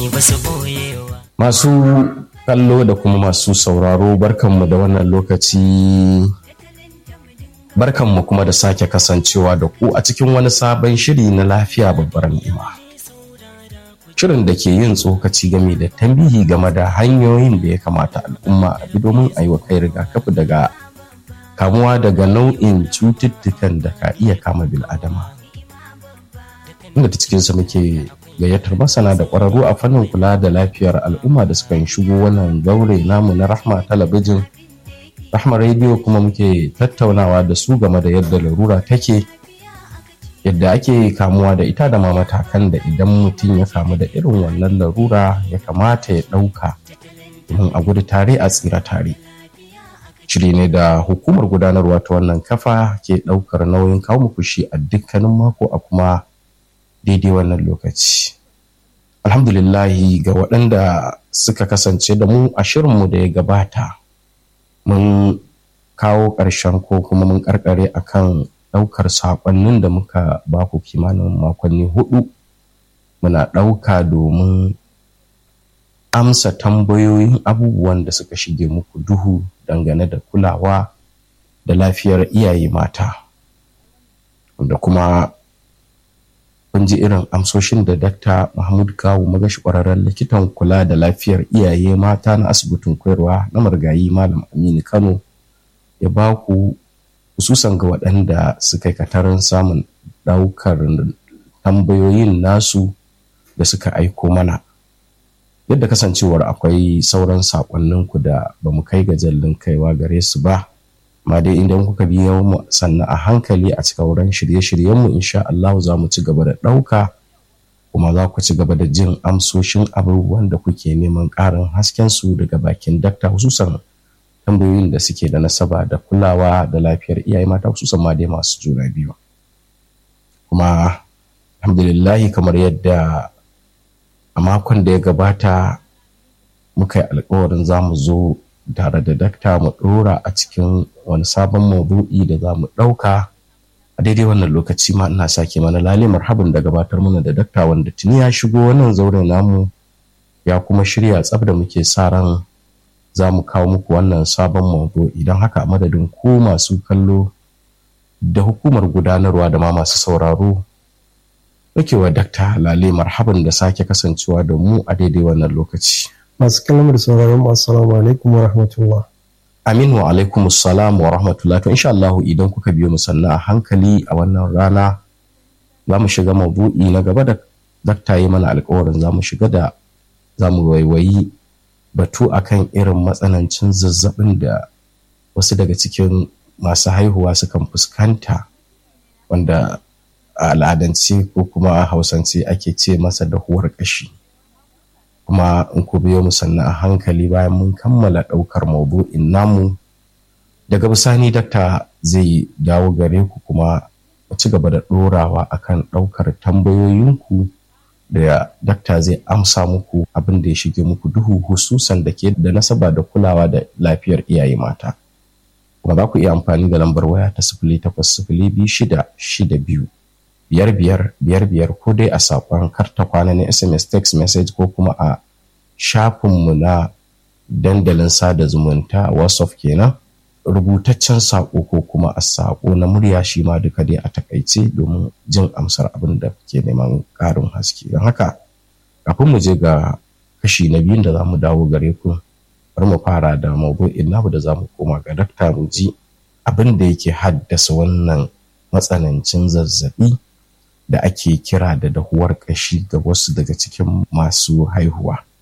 ba su boyewa Masu kallo da kuma masu sauraro barkanmu da wannan lokaci barkanmu kuma da sake kasancewa da ku a cikin wani sabon shiri na lafiya babbar ni'ima. Shirin da ke yin tsokaci game da tambihi game da hanyoyin da ya kamata al'umma a bi domin a yi wa kai rigakafi daga kamuwa daga nau'in cututtukan da ka iya kama bil'adama. Inda ta cikinsa muke gayyatar masana da ƙwararru a fannin kula da lafiyar al'umma da suka shigo wannan zaure namu na rahma talabijin rahma rediyo kuma muke tattaunawa da su game da yadda larura take yadda ake kamuwa da ita da ma matakan da idan mutum ya kamu da irin wannan larura ya kamata ya ɗauka domin a gudu tare a tsira tare shiri ne da hukumar gudanarwa ta wannan kafa ke ɗaukar nauyin kawo muku shi a dukkanin mako a kuma daidai wannan lokaci alhamdulillahi ga waɗanda suka kasance da mu a shirinmu da ya gabata mun kawo ƙarshen ko kuma mun ƙarƙare akan ɗaukar saƙonnin da muka ba ku kimanin makonni hudu muna ɗauka domin amsa tambayoyin abubuwan da suka shige muku duhu dangane da kulawa da lafiyar iyaye mata da kuma kun ji irin amsoshin da dakta mahmud kawu magashi kwararren likitan kula da lafiyar iyaye mata na asibitin koyarwa na margayi malam aminu kano ya ba ku hususan ga waɗanda suka yi katarin samun ɗaukar tambayoyin nasu da suka aiko mana yadda kasancewar akwai sauran saƙonninku da ba mu kai ga jallin kaiwa gare su ba ma dai idan kuka biyo mu sannan a hankali a cika wurin shirye-shiryenmu insha Allah za mu ci gaba da ɗauka kuma za ku ci gaba da jin amsoshin abubuwan da kuke neman ƙarin hasken su daga bakin dakta hususan tambayoyin da suke da nasaba da kulawa da lafiyar iyaye mata hususan ma dai masu juna biyu kuma alhamdulillahi kamar yadda a makon da ya gabata muka yi alkawarin za mu zo tare da dakta mu ɗora a cikin wani sabon maudu'i da za mu ɗauka a daidai wannan lokaci ma ina sake mana lale marhaban da gabatar mana da dakta wanda tuni ya shigo wannan zaure namu ya kuma shirya tsab da muke sa ran za mu kawo muku wannan sabon maudu'i don haka a madadin ku masu kallo da hukumar gudanarwa da ma masu sauraro nake wa dakta lale marhaban da sake kasancewa da mu a daidai wannan lokaci masu kalmar sauraron mu assalamu alaikum wa rahmatullah Amin wa alaikum salam wa rahmatullah to insha Allah idan kuka biyo mu sannan a hankali a wannan rana za mu shiga mabu'i na gaba da dakta yi mana alkawarin za mu shiga da za mu waiwayi batu akan irin matsanancin zazzabin da wasu daga cikin masu haihuwa sukan fuskanta wanda a al'adance ko kuma a hausance ake ce masa dahuwar ƙashi. kuma in ku biyo mu sannan a hankali bayan mun kammala ɗaukar maudu'in namu daga bisani dakta zai dawo gare ku kuma mu ci gaba da ɗorawa akan ɗaukar tambayoyinku da dakta zai amsa muku abin da ya shige muku duhu hususan da ke da nasaba da kulawa da lafiyar iyaye mata kuma za ku iya amfani da lambar waya ta sifili takwas sifili biyu shida shida biyu biyar biyar biyar biyar ko dai a saƙon karta kwana na sms text message ko kuma a shafinmu na dandalin sada zumunta whatsapp kenan rubutaccen saƙo ko kuma a saƙo na murya shi ma duka dai a takaice domin jin amsar abin da ke neman ƙarin haske don haka kafin mu je ga kashi na biyun da za mu dawo gare ku bari mu fara da maudu'in namu da za mu koma ga dakta mu ji abin da yake haddasa wannan matsanancin zazzabi da ake kira da dahuwar ƙashi ga wasu daga cikin masu haihuwa.